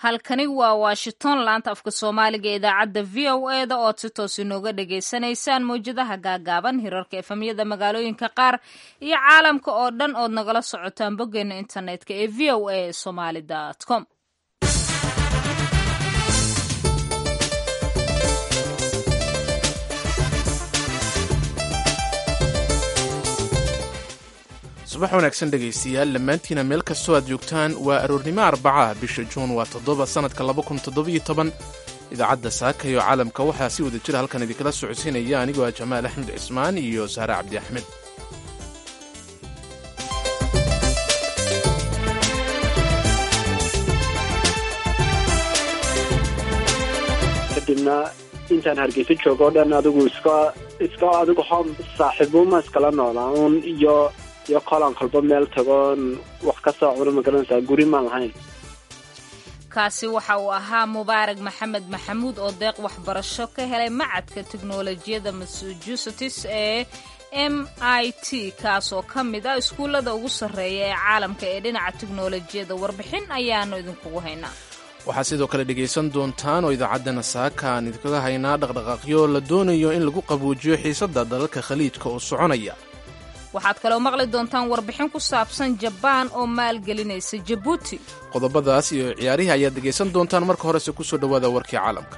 halkani waa washington laanta afka soomaaliga ee idaacadda v o e da ood si toos inooga dhagaysanaysaan mawjadaha gaagaaban hirarka efamyada magaalooyinka qaar iyo caalamka oo dhan ood nagala socotaan boggeena internetka ee v o a somaly com subax wanaagsan dhegaystayaal dhammaantiina meel kastoo aad joogtaan waa aroornimo arbacaha bisha juun waa toddoba sannadka idaacadda saaka iyo caalamka waxaa si wada jira halkan idinkala socodsiinaya anigoo ah jamaal axmed cismaan iyo saare cabdi axmed kadibna intaan hargeysa joogo o dhan adigu iska iska adigu hom saaxiibuuma iskala noolaa uun iyo iyo qolan kolba meel tagoon wax ka soo cuna magaranaysaa guri maan lahayn kaasi waxa uu ahaa mubaarag maxamed maxamuud oo deeq waxbarasho ka helay macadka teknolojiyadda massachusetts ee m i t kaasoo ka mid ah iskuullada ugu sarreeya ee caalamka ee dhinaca teknolojiyadda warbixin ayaanu idinkugu haynaa waxaad sidoo kale dhegaysan doontaan oo idaacaddana saaka aan idinkaga haynaa dhaqdhaqaaqyo la doonayo in lagu qabuujiyo xiisadda dalalka khaliijka oo soconaya waxaad kaloo maqli doontaan warbixin ku saabsan jabaan oo maalgelinaysa jabuuti qodobadaas iyo ciyaarihii ayaad dhegaysan doontaan marka horese ku soo dhowaada warkii caalamka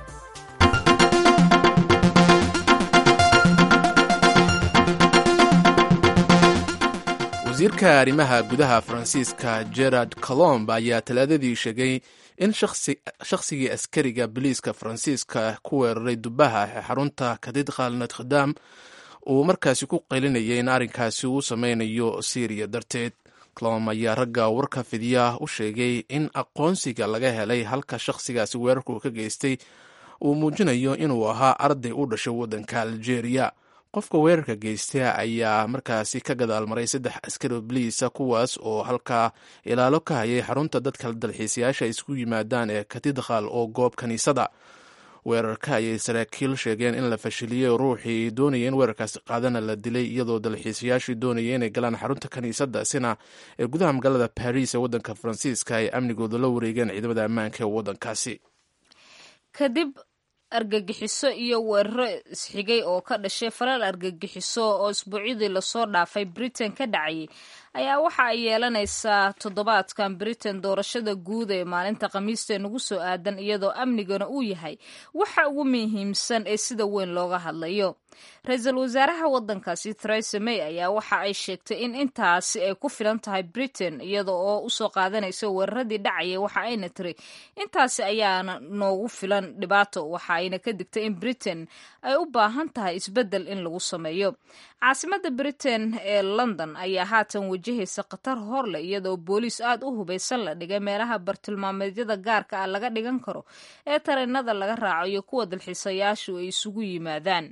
wasiirka arrimaha gudaha faransiiska gerard colomb ayaa talaadadii sheegay in shakhsigii askariga biliiska faransiiska ku weeraray dubaha ee xarunta katedral notre-dame uu markaasi ku qaylinayay in arrinkaasi uu sameynayo syriya darteed clom ayaa ragga warka fidiya u sheegay in aqoonsiga laga helay halka shakhsigaasi weerarku ka geystay uu muujinayo inuu ahaa arday u dhashay waddanka algeria qofka weerarka geysta ayaa markaasi ka gadaal maray saddex askari bliisa kuwaas oo halkaa ilaalo ka hayay xarunta dadka dalxiisayaasha isku yimaadaan ee katedral oo goob kaniisada weerarka ayay saraakiil sheegeen in la fashiliyey ruuxii doonaya in weerarkaasi qaadana la dilay iyadoo dalxiisayaashii doonaya inay galaan xarunta kaniisadda sina ee gudaha magaalada baris ee waddanka faransiiska ay amnigooda la wareegeen ciidamada ammaanka ee waddankaasi kadib argagixiso iyo weeraro isxigay oo ka dhashay falal argagixiso oo isbuucyadii lasoo dhaafay britain ka dhacayay ayaa waxa ay yeelanaysaa toddobaadkan britain doorashada guud ee maalinta khamiista nagu soo aadan iyadoo amnigana uu yahay waxa ugu muhiimsan ee sida weyn looga hadlayo ra-iisul wasaaraha waddankaasi theresa may ayaa waxa ay sheegtay in intaasi ay ku filan tahay britain iyada oo usoo qaadanaysa weeraradii dhacaya waxa ayna tiri intaasi ayaana noogu filan dhibaato waxa ayna ka digtay in britain ay u baahan tahay isbeddel in lagu sameeyo caasimada britain ee london ayaa haatan wajahaysa khatar horleh iyadoo booliis aad u hubaysan la dhigay meelaha bartilmaameedyada gaarka ah laga dhigan karo ee tareenada laga raaco iyo kuwa dalxiisayaashu ay isugu yimaadaan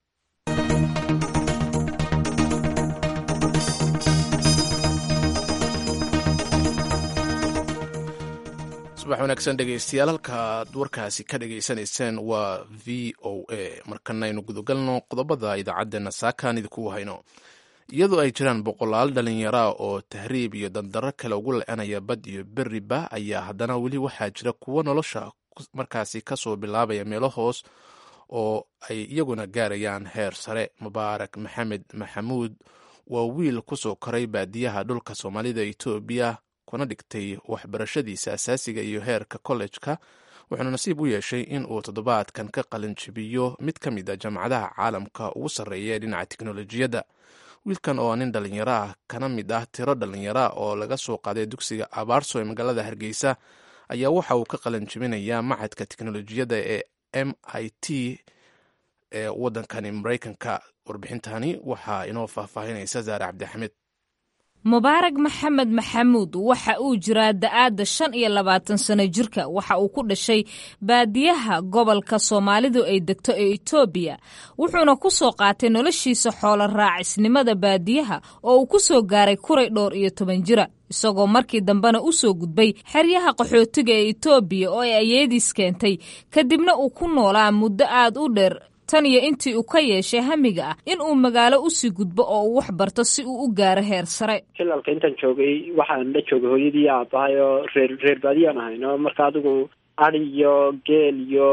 subax wanaagsan dhegaystayaal halkaaad warkaasi ka dhagaysanayseen waa v o a markana aynu gudagalno qodobada idaacaddeenna saakaan idinku hayno iyadoo ay jiraan boqolaal dhallinyaraa oo tahriib iyo dandaro kale ugu le-anaya bad iyo beriba ayaa haddana weli waxaa jira kuwo nolosha markaasi kasoo bilaabaya meelo hoos oo ay iyaguna gaarayaan heer sare mubaarak maxamed maxamuud waa wiil kusoo koray baadiyaha dhulka soomaalida etoobiya kuna dhigtay waxbarashadiisa asaasiga iyo heerka kollejka wuxuuna nasiib u yeeshay in uu toddobaadkan ka qalinjibiyo mid ka mid a jaamacadaha caalamka ugu sarreeya ee dhinaca teknolojiyadda wiilkan oo nin dhallinyaro ah kana mid ah tiro dhallinyara oo laga soo qaaday dugsiga abaarso ee magaalada hargeysa ayaa waxa uu ka qalinjibinayaa macadka teknolojiyadda ee m i t ee waddankani maraykanka warbixintani waxaa inoo faahfaahinaysa zaare cabdixamed mubaarag maxamed maxamuud waxa uu jiraa da-aadda shan iyo labaatan sano jirka waxa uu ku dhashay baadiyaha gobolka soomaalidu ay degto ee etoobiya wuxuuna ku soo qaatay noloshiisa xoolo raacisnimada baadiyaha oo uu ku soo gaaray kuray dhowr iyo toban jira isagoo markii dambena u soo gudbay xeryaha qaxootiga ee etoobiya oo ay ayeediis keentay kadibna uu ku noolaa muddo aad u dheer tan iyo intii uu ka yeeshay hamiga ah in uu magaalo usii gudbo oo uu wax barto si uu u gaaro heer sare jilalka intaan joogay waxaan la joogay hooyadii aabahay oo reer reer baadiyaan ahayno marka adigu adi iyo geel iyo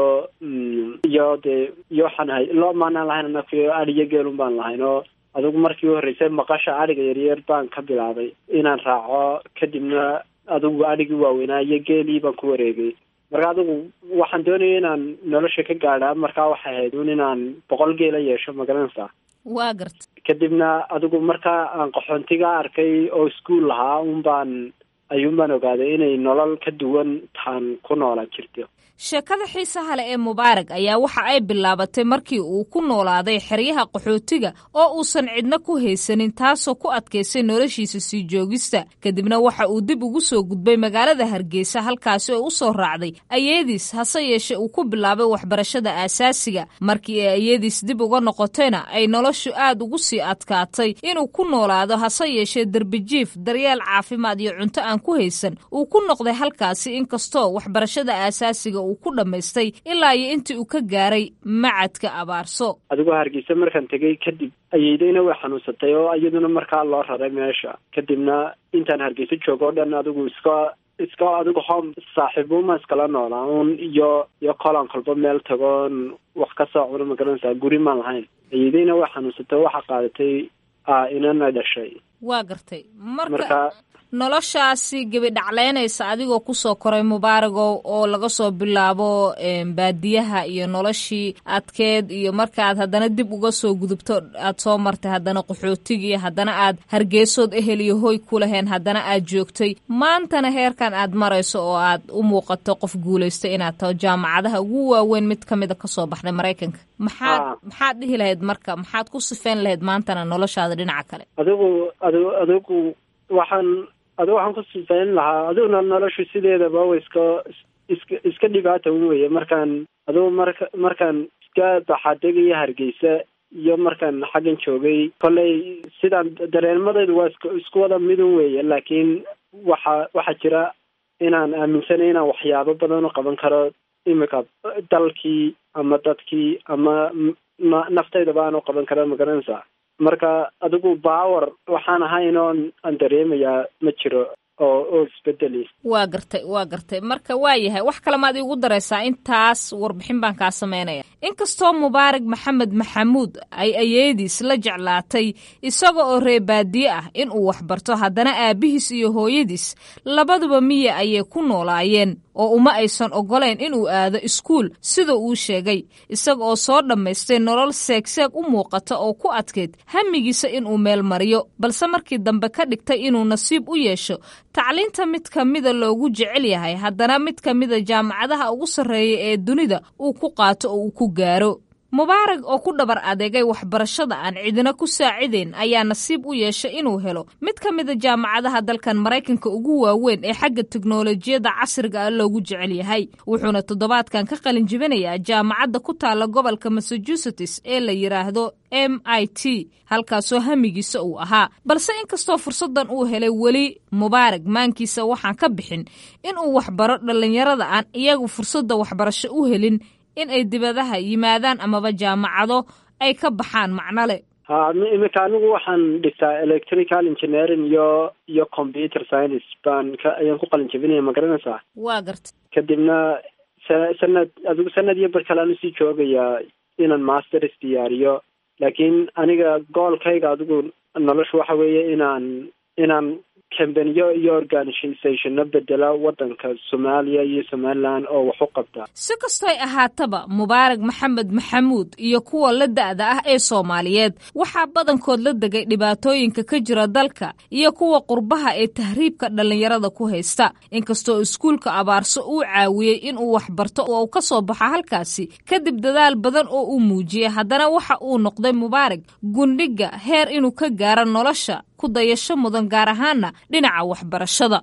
iyo dee iyo waxaan ahay lo maanaan lahayn anakuyo adi iyo geelun baan lahayn oo adigu markii u horreysay maqasha adhiga yaryar baan ka bilaabay inaan raaco kadibna adigu adhigii waaweynaa iyo geelii baan ku wareegay marka adigu waxaan doonaya inaan nolosha ka gaadha markaa waxay ahayd un inaan boqol geela yeesho magaranaysaa waa garta kadibna adigu markaa aan qaxoontiga arkay oo iskuol lahaa un baan ayuun baan ogaaday inay nolol ka duwan taan ku noola jirto sheekada xiisaha leh ee mubaarag ayaa waxa ay bilaabatay markii uu ku noolaaday xeryaha qaxootiga oo uusan cidna ku haysanin taasoo ku adkaysay noloshiisa sii joogista kadibna waxa uu dib ugu soo gudbay magaalada hargeysa halkaasi oo u soo raacday ayeediis hase yeeshee uu ku bilaabay waxbarashada aasaasiga markii ay ayeediis dib uga noqotayna ay noloshu aad ugu sii adkaatay inuu ku noolaado hase yeeshee derbijiif daryeel caafimaad iyo cunto aan ku haysan uu ku noqday halkaasi inkastoo waxbarashada aasaasiga uu ku dhammaystay ilaa iyo intii uu ka gaaray macadka abaarso adigoo hargeysa markaan tegay kadib ayeydayna way xanuunsatay oo iyaduna markaa loo raray meesha kadibna intaan hargeysa joogo o dhan adigu iska iska adigu home saaxiibuuma iskala noolaa un iyo iyo kolan kolba meel tagoon wax ka soo cuno magaranaysaa guri maan lahayn ayeydayna way xanuunsatay oo waxa qaadatay inana dhashay waa gartay marka noloshaasi gebidhacleynaysa adigoo kusoo koray mubaaragow oo laga soo bilaabo baadiyaha iyo noloshii adkeed iyo markaaad haddana dib uga soo gudubto aad soo martay haddana qaxootigii haddana aad hargeysood ehel iyo hoy ku laheen haddana aad joogtay maantana heerkan aad marayso oo aad u muuqato qof guulaystay inaad taho jaamacadaha ugu waaweyn mid ka mida kasoo baxday maraykanka maxaad maxaad dhihi lahayd marka maxaad ku sifeyn lahayd maantana noloshaada dhinaca kale adigu adigu adigu waxaan adigu waxaan ku sifayn lahaa adiguna noloshu sideedaba wa iska iska iska dhibaata un weye markaan adigu marka markaan iska baxadegayo hargeysa iyo markaan xaggan joogay kolley sidaan dareenmadaydu waa isk isku wada midun weeye laakiin waxa waxaa jira inaan aaminsanay inaan waxyaabo badan u qaban karo imika dalkii ama dadkii ama naftaydaba aan u qaban karo magaranaysaa marka adigu baawer waxaan ahayn oon aan dareemayaa ma jiro oo oo isbedeli waa gartay waa gartay marka waa yahay wax kale maad iigu daraysaa intaas warbixin baan kaa sameynaya inkastoo mubaarak maxamed maxamuud ay ayeediis la jeclaatay isaga oo reebaadiye ah in uu waxbarto haddana aabihiis iyo hooyadiis labaduba miya ayay ku noolaayeen oo uma aysan oggolayn inuu aado iskuul sida uu sheegay isaga oo soo dhammaystay nolol seegseeg u muuqata oo ku adkayd hamigiisa inuu meel mariyo balse markii dambe ka dhigtay inuu nasiib u yeesho tacliinta mid ka mida loogu jecel yahay haddana mid ka mida jaamacadaha ugu sarreeya ee dunida uu ku qaato oo uu ku gaaro mubaarag oo ku dhabar adeegay waxbarashada aan cidina ku saacidayn ayaa nasiib u yeeshay inuu helo mid ka mida jaamacadaha dalkan maraykanka ugu waaweyn ee xagga teknolojiyadda casriga ah loogu jecel yahay wuxuuna toddobaadkan ka qalin jibinayaa jaamacadda ku taalla gobolka massachusetts ee la yidhaahdo m i t halkaasoo hamigiisa uu ahaa balse inkastoo fursaddan uu helay weli mubaarag maankiisa waxaan ka bixin inuu waxbaro dhallinyarada aan iyagu fursadda waxbarasho u helin in ay dibadaha yimaadaan amaba jaamacado ay ka baxaan macnole ha imika anigu waxaan dhigtaa electrical engineering iyo iyo computer science baan ka ayaan ku qalin jabinaya ma garanaysaa waa garta kadibna sa sanad adigu sanad iyo bar kale aan usii joogayaa inaan masters diyaariyo laakiin aniga goolkayga adigu nolosha waxa weeye inaan inaan kambaniyo iyo organisationno bedela waddanka soomaaliya iyo somalilan oo wax u qabta si kastoy ahaataba mubaarag maxamed maxamuud iyo kuwa la da'da ah ee soomaaliyeed waxaa badankood la degay dhibaatooyinka ka jira dalka iyo kuwa qurbaha ee tahriibka dhallinyarada ku haysta inkastoo iskuulka abaarso uu caawiyey inuu waxbarto oo ka soo baxo halkaasi kadib dadaal badan oo uu muujiyey haddana waxa uu noqday mubaarag gundhiga heer inuu ka gaaro nolosha ku dayasho mudan gaar ahaana dhinaca waxbarashada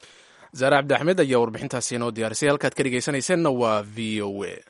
zaare cabdi axmed ayaa warbixintaasi inoo diyaarisay halkaad ka dhegaysanayseena waa v o a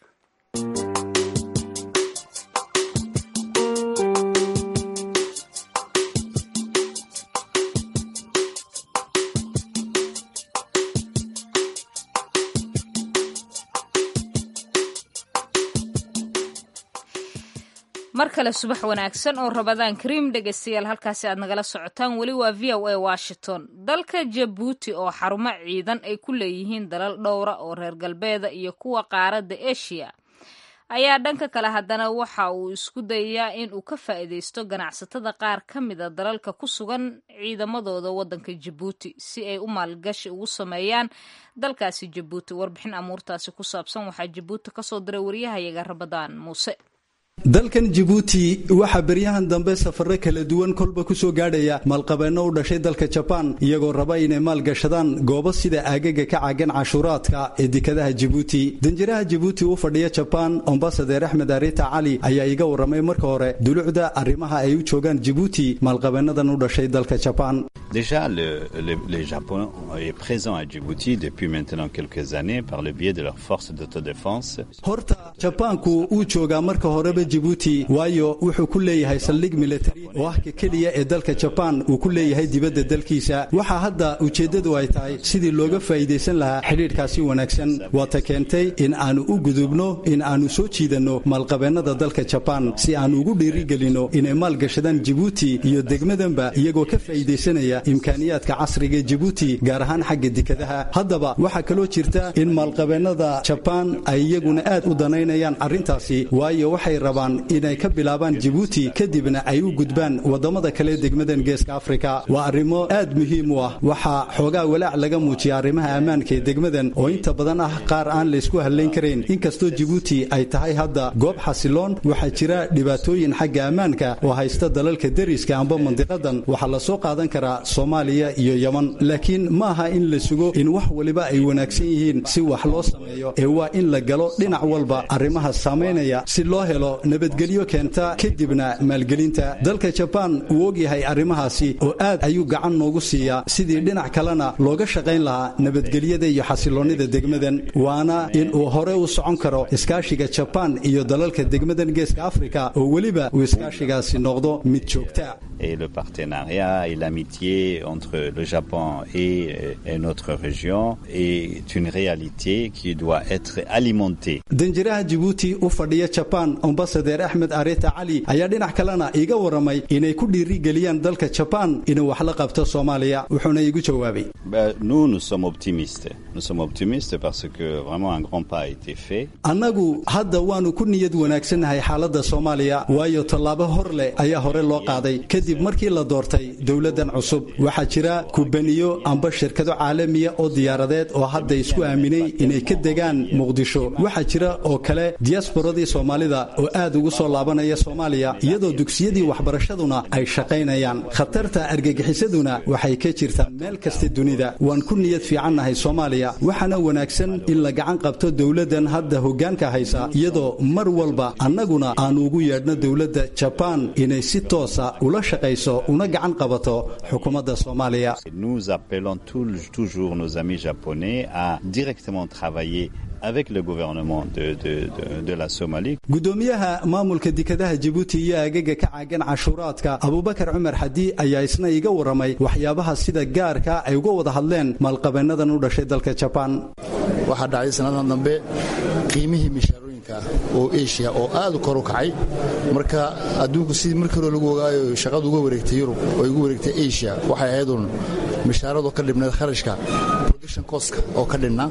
mar kale subax wanaagsan oo rabadaan kariim dhegaystayaal halkaasi aad nagala socotaan weli waa v o a washington dalka jabuuti oo xarumo ciidan ay ku leeyihiin dalal dhowra oo reer galbeeda iyo kuwa qaaradda asia ayaa dhanka kale haddana waxa uu isku dayayaa in uu ka faa'iidaysto ganacsatada qaar ka mida dalalka ku sugan ciidamadooda waddanka jabuuti si ay u maalgashi ugu sameeyaan dalkaasi jabuuti warbixin amuurtaasi ku saabsan waxaa jabuuti kasoo diray waryahayaga rabadaan muuse dalkan jabuuti waxaa beryahan dambe safare kala duwan kolba ku soo gaadhaya maalqabeenno u dhashay dalka jabaan iyagoo raba inay maalgashadaan goobo sida aagaga ka caagan cashuuraadka ee dekadaha jabuuti danjiraha jabuuti u fadhiya jabaan ambasadeer axmed arita cali ayaa iga warramay marka hore dulucda arrimaha ay u joogaan jabuuti maalqabeennadan u dhashay dalka jabaan Déjà, le, le, le, Japon est présent à Djibouti depuis maintenant quelques années par le biais de leurs forces d'autodéfense. horta jabaanku uu joogaa marka horeba jibuuti waayo wuxuu ku leeyahay saldhig militari oo ah ka keliya ee dalka jabaan uu ku leeyahay dibadda dalkiisa waxaa hadda ujeeddadu ay tahay sidii looga faa'iidaysan lahaa xidhiidhkaasi wanaagsan waata keentay in aanu u gudubno in aanu soo jiidanno maalqabeennada dalka jabaan si aanu ugu dhiirigelinno inay maalgashadaan jibuuti iyo degmadanba iyagoo ka faa'iidaysanaya imkaaniyaadka casriga jibuuti gaar ahaan xagga dekadaha haddaba waxaa kaloo jirta in maalqabeennada jabaan ay iyaguna aad u danaynayaan arrintaasi waayo waxay rabaan inay ka bilaabaan jibuuti kadibna ay u gudbaan waddamada kale degmadan geeska afrika waa arrimo aad muhiim u ah waxaa xoogaa walaac laga muujiya arrimaha ammaanka ee degmadan oo inta badan ah qaar aan laysku hallayn karayn inkastoo jibuuti ay tahay hadda goob xasiloon waxaa jira dhibaatooyin xagga ammaanka oo haysta dalalka deriska amba mandiqadan waxaa la soo qaadan karaa soomaaliya iyo yeman laakiin ma aha in la sugo in wax waliba ay wanaagsan yihiin si wax loo sameeyo ee waa in la galo dhinac walba arrimaha saamaynaya si loo helo nabadgelyo keenta kadibna maalgelinta dalka jabaan uu ogyahay arrimahaasi oo aad ayuu gacan noogu siiyaa sidii dhinac kalena looga shaqayn lahaa nabadgelyada iyo xasiloonnida degmadan waana in uu hore u socon karo iskaashiga jabaan iyo dalalka degmadan geeska afrika oo weliba uu iskaashigaasi noqdo mid joogta Et le partenariat et l'amitié entre le Japon et, et notre région est une réalité qui doit être alimentée. danjiraha jibuuti u fadhiya jabaan ambasadeer axmed areta cali ayaa dhinac kalena iiga warramay inay ku dhiirigeliyaan dalka jabaan inuu wax la qabto soomaaliya wuxuuna iigu jawaabay Ben, nous, nous sommes optimistes. Nous sommes optimistes parce que vraiment un grand pas a été fait. annagu hadda waannu ku niyad wanaagsannahay xaaladda soomaaliya waayo tallaabo hor leh ayaa hore loo qaaday kadib markii la doortay dowladdan cusub waxaa jira kubaniyo amba shirkado caalamiya oo diyaaradeed oo hadda isku aaminay inay ka degaan muqdisho waxaa jira oo kale diyasporadii soomaalida oo aad ugu soo laabanaya soomaaliya iyadoo dugsiyadii waxbarashaduna ay shaqaynayaan khatarta argagixisaduna waxay ka jirtaa meel kasta dunida waan ku niyad fiicannahay soomaaliya waxaana wanaagsan in la gacan qabto dowladdan hadda hoggaanka haysa iyadoo mar walba annaguna aanu ugu yeedhno dowladda jabaan inay si toosa ula shaqayso una gacan qabato xukuumadda soomaaliya Nous appelons tout- toujours nos amis japonais à directement travailler avec le gouvernement de, de, de, de la Somalie. gudoomiyaha maamulka dekadaha jibuuti iyo agaga ka caagan cashuuraadka abubakar cumar xadi ayaa isna iga warramay waxyaabaha sida gaarka ay uga wada hadleen maalqabeennadan u dhashay dalka jabaan waxaa dhacday sannadan dambe qiimihii mishaarooyinka oo asia oo aad u kor u kacay marka adduunku sidii markii hore lagu ogaayo shaqadu uga wareegtay yurub oo igu wareegtay asia waxay ahayd uun mishaaradu ka dhibnayd kharashka production costka oo ka dhinna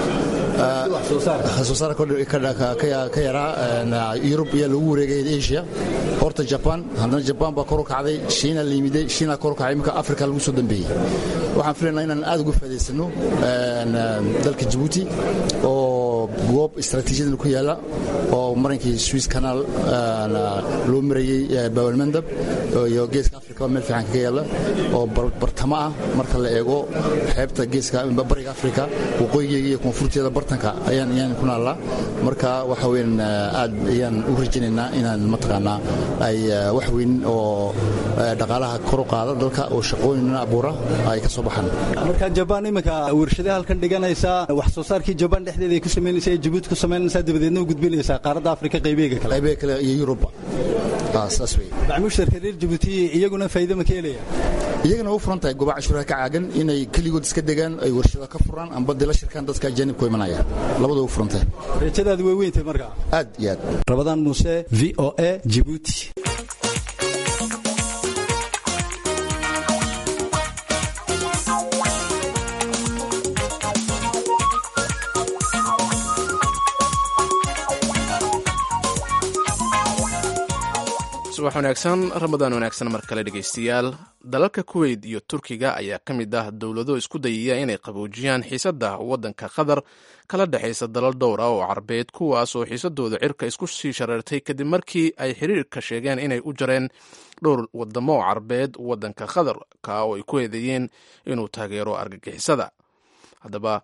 soo saar ka yaraa yurub ayaa lagu wareegay asia horta jaban haddana jabaan baa kor u kacday shiina la yimiday shiina kor u kacay iminka afrika lagu soo dambeeyey waxaan filaynaa inaan aad uga faa'idaysano dalka jabuuti oo goob istaraatiijiyadan ku yaala oo marankii swiss canal loo marayey bawalmandab iyo geeska afrika oo meel fiican kaga yaala oo bartamo ah marka la eego xeebta geeska bariga afrika waqooyigeega iyo koonfurteeda bartanka ayaan ayaan ku naallaa marka waxa weyn aad ayaan u rajaynaynaa inaan mataqaanaa ay wax weyn oo dhaqaalaha kor u qaada dalka oo shaqooyin abuura ay ka soo baxaan marka jabaan iminka warshadaha halkan dhiganaysaa wax soo saarkii jabaan dhexdeeda ay ku samaynaysaa ee jabuuti ku samaynaysaa dabadeedna u gudbinaysaa qaaradda afrika qaybeega kale qaybeega kale iyo yurubba saas wey macmuushtarka reer jabuuti iyaguna faa'iido ma ka helaya iyagana u furan tahay goobaha cashuuraha ka caagan inay keligood iska degaan ay warshado ka furaan amba dila shirkaan dadka ajaanibku imanaya labadua u furan tahay rajadaadu way weyntahay markaa aad iyo aad rabadaan muuse v o a jibuuti subax wanaagsan ramadaan wanaagsan mar kale dhegaystayaal dalalka kuweyt iyo turkiga ayaa ka mid ah dowlado isku dayaya inay qaboojiyaan xiisadda waddanka qatar kala dhexaysa dalal dhowr ah oo carbeed kuwaas oo xiisadooda cirka isku sii shareertay kadib markii ay xiriirka sheegeen inay u jareen dhowr wadamo oo carbeed waddanka qatar ka oo ay ku eedeeyeen inuu taageero argagixisada haddaba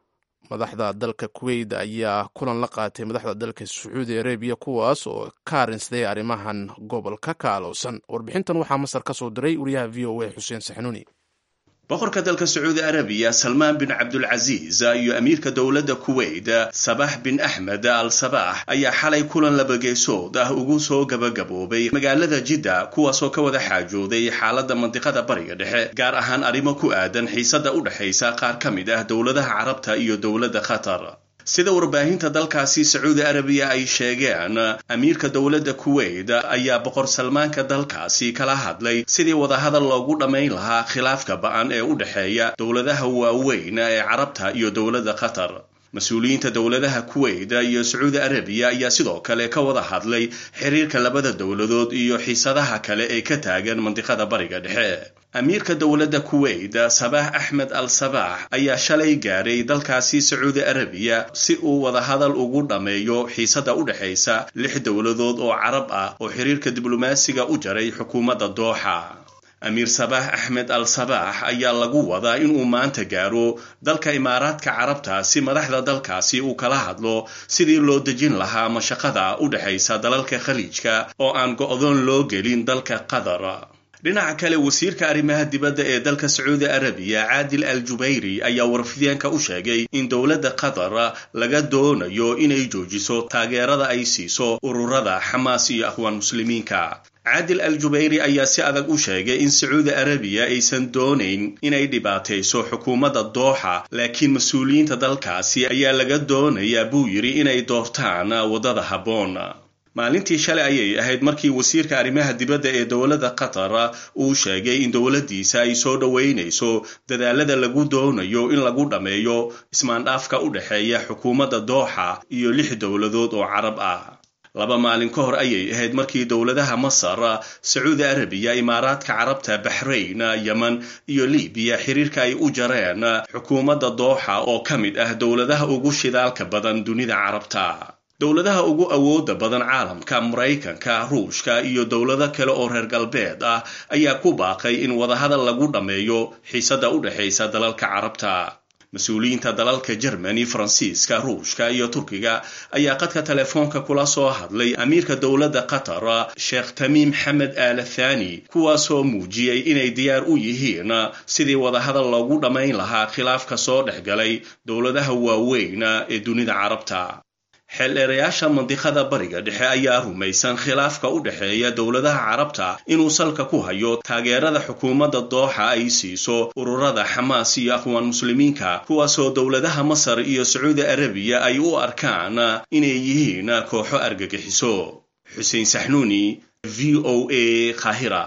madaxda dalka kuweyt ayaa kulan la qaatay madaxda dalka sacuudi arabiya kuwaas oo ka arinsaday arrimahan gobolka ka alowsan warbixintan waxaa masar ka soo diray wariyaha v o a xuseen saxnuuni boqorka dalka sacuudi arabiya salmaan bin cabdulcasiis iyo amiirka dowladda kuweyt sabax bin axmed al sabax ayaa xalay kulan labageesood ah ugu soo gabagaboobay magaalada jidda kuwaasoo ka wada xaajooday xaaladda mandiqada bariga dhexe gaar ahaan arrimo ku aadan xiisadda u dhexaysa qaar ka mid ah dowladaha carabta iyo dowladda qatar sida warbaahinta dalkaasi sacuudi arabiya ay sheegeen amiirka dowladda kuweyt ayaa boqor salmaanka dalkaasi kala hadlay sidii wadahadal loogu dhammayn lahaa khilaafka ba-an ee u dhexeeya dowladaha waaweyn ee carabta iyo dowladda qatar mas-uuliyiinta dowladaha kuweyt iyo sacuudi arabiya ayaa sidoo kale ka wada hadlay xiriirka labada dowladood iyo xiisadaha kale ee ka taagan mandiqada bariga dhexe amiirka dowladda kuweyt sabax axmed al sabax ayaa shalay gaaray dalkaasi sacuudi arabiya si uu wadahadal ugu dhammeeyo xiisadda u dhexaysa lix dowladood oo carab ah oo xiriirka diblomaasiga u jaray xukuumadda dooxa amiir sabax axmed al sabax ayaa lagu wadaa inuu maanta gaaro dalka imaaraadka carabta si madaxda dalkaasi uu kala hadlo sidii loo dejin lahaa mashaqada u dhexaysa dalalka khaliijka oo aan go-doon loo gelin dalka qatar dhinaca kale wasiirka arrimaha dibadda ee dalka sacuudi arabiya caadil al jubayri ayaa warfideenka u sheegay in dowladda qatar laga doonayo inay joojiso taageerada ay siiso ururada xamaas iyo akhwaan muslimiinka caadil al jubayri ayaa si adag u sheegay in sacuudi arabiya aysan doonayn inay dhibaatayso xukuumadda dooxa laakiin mas-uuliyiinta dalkaasi ayaa laga doonayaa buu yidhi inay doortaan waddada habboon maalintii shalay ayay ahayd markii wasiirka arrimaha dibadda ee dowladda qatar uu sheegay in dowladdiisa ay soo dhoweynayso dadaalada lagu doonayo in lagu dhammeeyo ismaandhaafka u dhexeeya xukuumadda dooxa iyo lix dowladood oo carab ah laba maalin ka hor ayay ahayd markii dowladaha masar sacuudi arabiya imaaraadka carabta baxrayn yemen iyo libiya xiriirka ay u jareen xukuumadda dooxa oo ka mid ah dowladaha ugu shidaalka badan dunida carabta dowladaha ugu awooda badan caalamka maraykanka ruushka iyo dowlado kale oo reer galbeed ah ayaa ku baaqay in wadahadal lagu dhammeeyo xiisadda u dhexaysa dalalka carabta mas-uuliyiinta dalalka jermani faransiiska ruushka iyo turkiga ayaa qadka telefoonka kula soo hadlay amiirka dowladda qatar sheekh tamiim xamed aala thani kuwaasoo muujiyey inay diyaar u yihiin sidii wadahadal loogu dhammayn lahaa khilaafka soo dhex galay dowladaha waaweyn ee dunida carabta xeeldheerayaasha mandiqada bariga dhexe ayaa rumaysan khilaafka u dhexeeya dowladaha carabta inuu salka ku hayo taageerada xukuumadda dooxa ay siiso ururada xamaas iyo akhwaan muslimiinka kuwaasoo dowladaha masar iyo sacuudi arabiya ay u arkaan inay yihiin kooxo argagixiso xuseen saxnuuni v o a kahira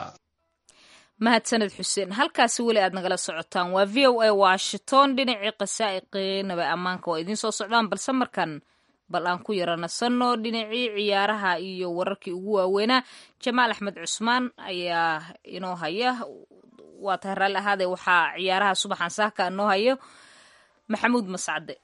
mahadsaned xuseen halkaasi weli aad nagala socotaan waa v o a washington dhinacii qasaa'iqinaba ammaanka waa idiin soo socdaan balse markan bal aan ku yara nasanno dhinacii ciyaaraha iyo wararkii ugu waaweynaa jamaal axmed cusmaan ayaa inoo haya waa tahay raalli ahaadee waxaa ciyaaraha subaxan saaka inoo hayo maxamuud mascade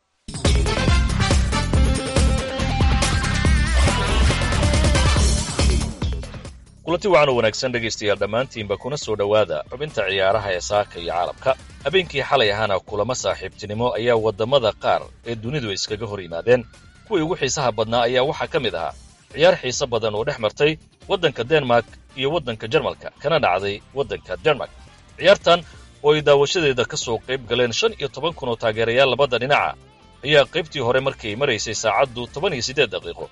kulanti wacan oo wanaagsan dhegaystayaal dhammaantiinba kuna soo dhowaada xubinta ciyaaraha ee saaka iyo caalamka habeenkii xalay ahaana kulamo saaxiibtinimo ayaa waddamada qaar ee dunidu iskaga hor yimaadeen kuwii ugu xiisaha badnaa ayaa waxaa ka mid ahaa ciyaar xiise badan oo dhex martay waddanka denmark iyo waddanka jarmalka kana dhacday waddanka denmark ciyaartan oo ay daawashadeeda ka soo qayb galeen shan iyo toban kun oo taageerayaal labada dhinaca ayaa qaybtii hore markay maraysay saacaddu toban iyo siddeed daqiiqo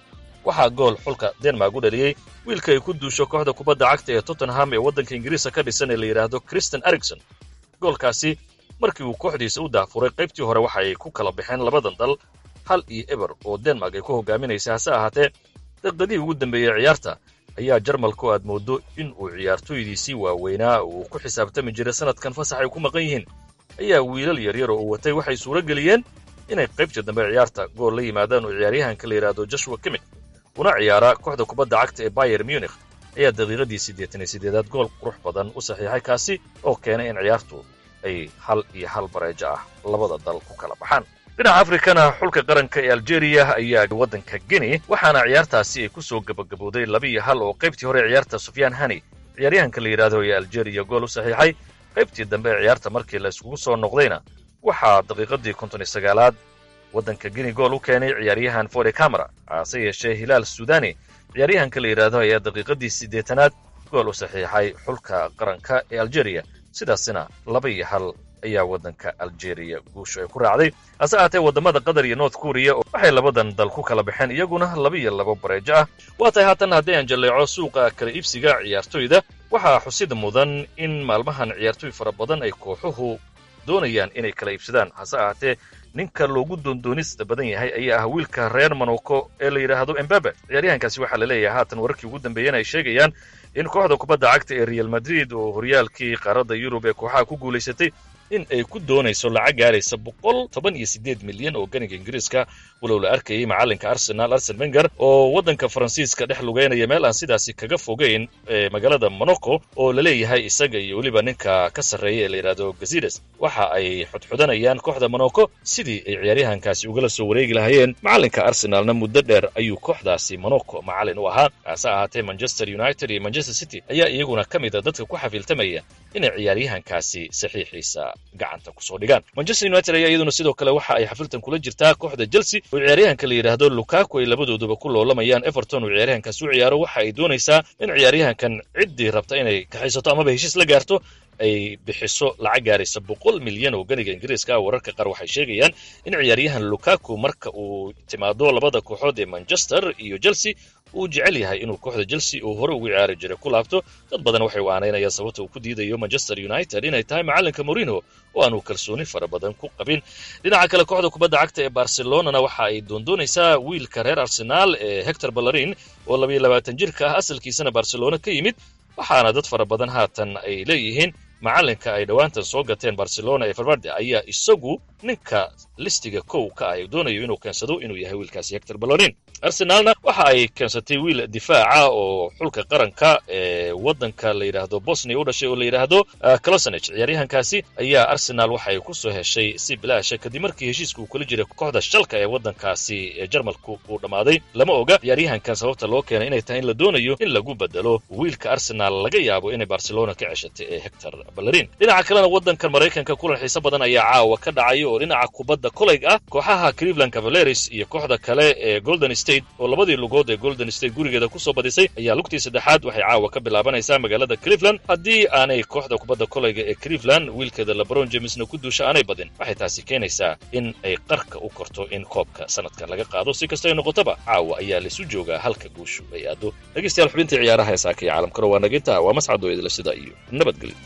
waxaa gool xulka denmark u dhaliyey wiilka ay ku duusho kooxda kubadda cagta ee tottenham ee waddanka ingiriiska ka dhisan ee la yidhaahdo christian ericson goolkaasi markii uu kooxdiisa u daafuray qaybtii hore waxa ay ku kala baxeen labadan dal hal iyo eber oo denmark ay ku hogaaminaysa hase ahaatee daqdadihii ugu dambeeyey ciyaarta ayaa jarmalku aad mooddo in uu ciyaartooydiisii waaweynaa uu ku xisaabtami jiray sanadkan fasax ay ku maqan yihiin ayaa wiilal yaryar oo uu watay waxay suuro geliyeen inay qaybtii dambe ciyaarta gool la yimaadaan oo ciyaaryahanka la yidhaahdo joshua kimik una ciyaara kooxda kubadda cagta ee bayer munich ayaa daqiiqadii siddeetan iyo siddeedaad gool qurux badan u saxiixay kaasi oo keenay in ciyaartu ay hal iyo hal bareejo ah labada dal ku kala baxaan dhinaca afrikana xulka qaranka ee aljeeriya ayaa waddanka geni waxaana ciyaartaasi ay ku soo gabagabowday laba iyo hal oo qaybtii hore ciyaarta sufyaan hani ciyaaryahanka la yidhaahdo ee aljeeriya gool u saxiixay qaybtii dambe ee ciyaarta markii la iskugu soo noqdayna waxaa daqiiqadii konton iyo sagaalaad waddanka geni gool u keenay ciyaaryahan fode camara hase yeeshee hilaal sudani ciyaaryahanka la yidhaahdo ayaa daqiiqadii siddeetanaad gool u saxiixay xulka qaranka ee aljeeriya sidaasina laba iyo hal ayaa waddanka aljeeriya guushu ay ku raacday hase ahaatee waddamada qatar iyo north kuriya waxay labadan dal ku kala baxeen iyaguna laba iyo laba bareejo ah waa tahay haatan haddii aan jalleeco suuqa kala iibsiga ciyaartoyda waxaa xusid mudan in maalmahan ciyaartooy fara badan ay kooxuhu doonayaan inay kala iibsadaan hase ahaatee ninka loogu doondoonista badan yahay ayaa ah wiilka reer monoko ee la yidhaahdo embabe ciyaaryahankaasi waxaa la leeyahay haatan wararkii ugu dambeeyana ay sheegayaan in kooxda kubadda cagta ee real madrid oo horyaalkii qaaradda yurub ee kooxaha ku guulaysatay in ay ku doonayso lacag gaaraysa boqol toban iyo siddeed milyan oo ganiga ingiriiska walow la arkayay macallinka arsenal arsen wenger oo waddanka faransiiska dhex lugeynaya meel aan sidaasi kaga fogeyn ee magaalada monaco oo la leeyahay isaga iyo weliba ninka ka sarreeya ee la yidhaahdo gazides waxa ay xudxudanayaan kooxda monaco sidii ay ciyaaryahankaasi ugala soo wareegi lahaayeen macallinka arsenalna muddo dheer ayuu kooxdaasi monaco macallin u ahaa hase ahaatee manchester united iyo manchester city ayaa iyaguna ka mid a dadka ku xafiiltamaya inay ciyaaryahankaasi saxiixiisa gacanta kusoo dhigaan manchester united ayaa iyaduna sidoo kale waxa ay xafiltan kula jirtaa kooxda chelsea oo ciyaaryahanka la yidhaahdo lukaku ay labadooduba ku loolamayaan everton oo ciyaaryahankaasi u ciyaaro waxa ay doonaysaa in ciyaaryahankan ciddii rabta inay kaxaysato amaba heshiis la gaarto ay bixiso lacag gaaraysa boqol milyan oo ganiga ingiriiska ah wararka qaar waxay sheegayaan in ciyaaryahan lukaku marka uu timaado labada kooxood ee manchester iyo chelsea uu jecel yahay inuu kooxda chelsea uu hore ugu ciyaari jiray ku laabto dad badan waxay u aanaynayaan sababta uu ku diidayo manchester united inay tahay macallinka morino oo aanu kalsooni fara badan ku qabin dhinaca kale kooxda kubadda cagta ee barcelonana waxa ay doondoonaysaa wiilka reer arsenaal ee hector ballarin oo labayo labaatan jirka ah asalkiisana barcelona ka yimid waxaana dad fara badan haatan ay leeyihiin macallinka ay dhowaantan soo gateen barcelona ee farvarde ayaa isagu ninka listiga kow ka ah doonayo inuu keensado inuu yahay wiilkaasi hector ballorin arsenaalna waxa ay keensatay wiil difaaca oo xulka qaranka ee waddanka la yidhaahdo bosnia u dhashay oo la yidhaahdo closanage ciyaaryahankaasi ayaa arsenaal waxa ay ku soo heshay si bilaasha kadib markii heshiiska uu kula jiray kooxda shalka ee waddankaasi ee jarmalku uu dhammaaday lama oga ciyaaryahankan sababta loo keenay inay tahay in la doonayo in lagu bedelo wiilka arsenaal laga yaabo inay barcelona ka ceshatay ee hector ballerin dhinaca kalena waddankan maraykanka kulan xiise badan ayaa caawa ka dhacaya oo dhinaca kubadda kolayg ah kooxaha cleveland cavaleris iyo kooxda kale ee golden state oo labadii lugood ee golden state gurigeeda ku soo badisay ayaa lugtii saddexaad waxay caawa ka bilaabanaysaa magaalada cleveland haddii aanay kooxda kubadda kolayga ee cleveland wiilkeeda lebron jamesna ku duusha aanay badin waxay taasi keenaysaa in ay qarka u korto in koobka sanadkan laga qaado si kasta ay noqotoba caawa ayaa laisu joogaa halka guushu ay aado dhegeystayaal xubintii ciyaaraha ee saaka iyo caalamkana waa naginta waa mascado idila sida iyo nabadgelyo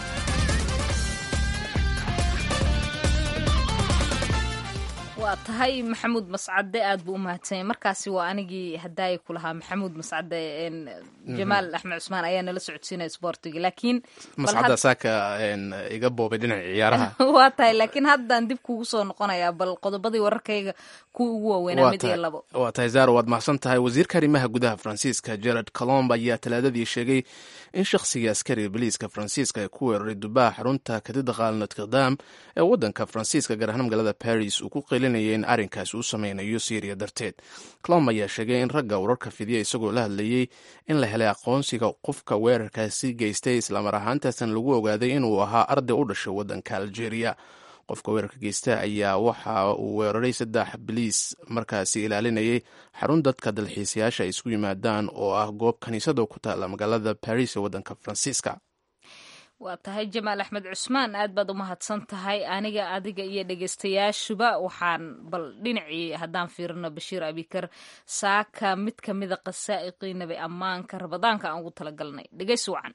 waa tahay maxamuud mascade aad buu u mahadsanyay markaasi waa anigii hadaaya ku lahaa maxamuud mascade jamaal axmed cusmaan ayaa nala socodsiinaya sboortiga laakiin mascadda saaka iga boobay dhinaca ciyaaraha waa tahay laakiin haddaan dib kugu soo noqonayaa bal qodobadii wararkayga kuwa ugu waaweynaa mid iyo labo waa tahay zaro waad mahadsan tahay wasiirka arrimaha gudaha faransiiska gerard colomb ayaa talaadadii sheegay in shakhsiga askariga boliiska faransiiska ee ku weeraray dubaha xarunta katedral notre-dame ee waddanka faransiiska gaar ahaan magaalada paris uu ku qeylinayay in arrinkaas uu sameynayo syriya darteed colomb ayaa sheegay in ragga wararka fidiya isagoo la hadlayey in la helay aqoonsiga qofka weerarkaasi geystay islamar ahaantaasna lagu ogaaday inuu ahaa arday u dhashay waddanka algeria qofka weerarka geysta ayaa waxa uu weeraray saddex biliis markaasi ilaalinayay xarun dadka dalxiisayaasha ay isku yimaadaan oo ah goob kaniisada ku taala magaalada baris ee waddanka faransiiska waa tahay jamaal axmed cusmaan aad baad u mahadsan tahay aniga adiga iyo dhegeystayaashuba waxaan bal dhinacii haddaan fiirino bashiir abikar saaka mid ka mida qasaa'iqii nabi ammaanka rabadaanka aan ugu talagalnay dhegeysi wacan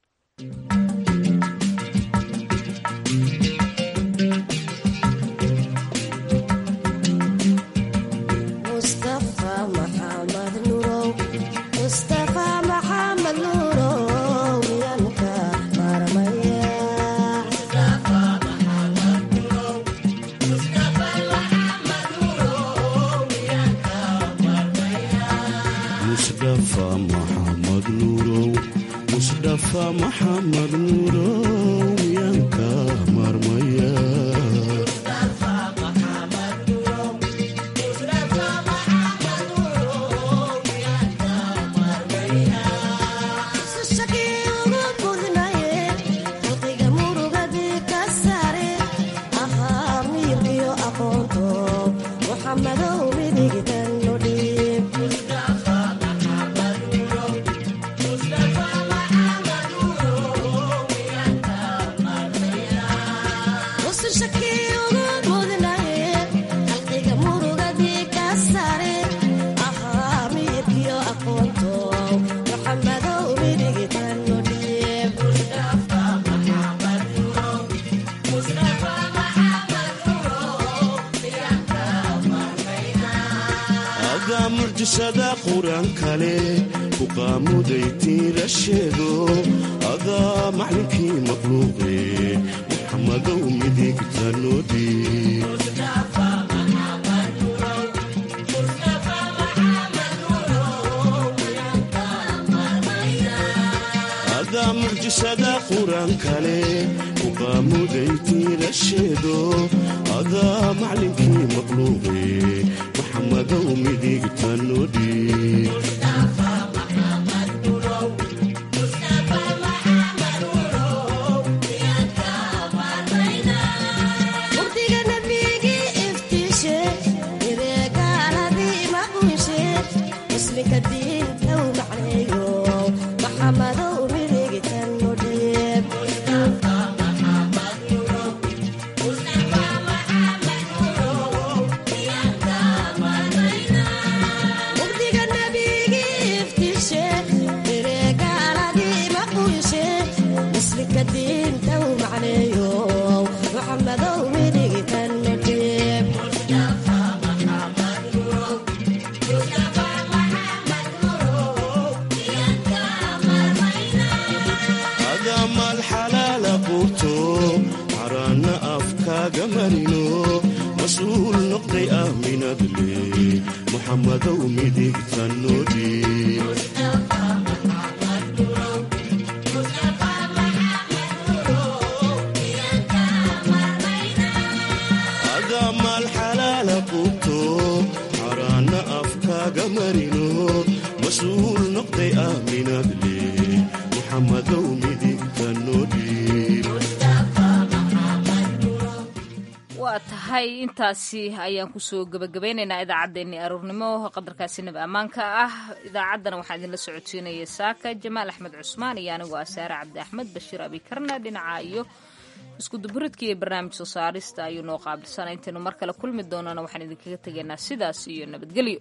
maxamed nuurow yanka marmaya mucjisada qur-aan kale ku qaamuday tiirasheedo adaa maclinkii maqluuqe maxamadow midigta noodii adaa mucjisada qur-aan kale ku qaamuday tiirasheedo adaa maclinkii maqluuqe maxamadow midigta noodii waa tahay intaasi ayaan kusoo gebagabeynaynaa idaacaddeenii aruurnimo qadarkaasi nabi ammaanka ah idaacaddana waxaa idinla socodsiinaya saaka jamaal axmed cusmaan iyo anigoo ah saare cabdi axmed bashiir abikarna dhinaca iyo iskuduburidka iyo barnaamij soo saarista ayuu noo qaabilsana intaynu mar kale kulmi doonana waxaan idinkaga tegaynaa sidaas iyo nabadgelyo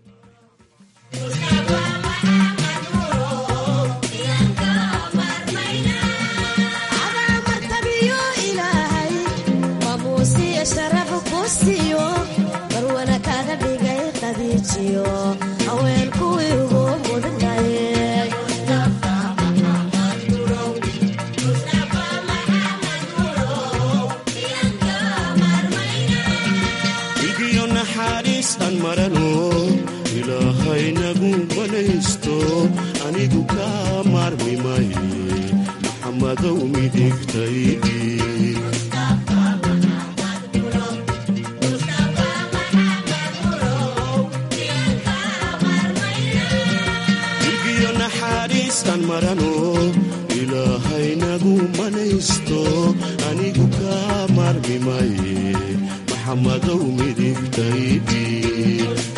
barwana kaga dhigay qadiijiyo haween kuwii ugu mudnaye igiyo naxariis aan marano ilaahay nagu manaysto anigu ka maarmi maye maxamadow midigtaydii aan marano ilaahay nagu manaysto anigu ka maarmi maye maxamadow midigtaydii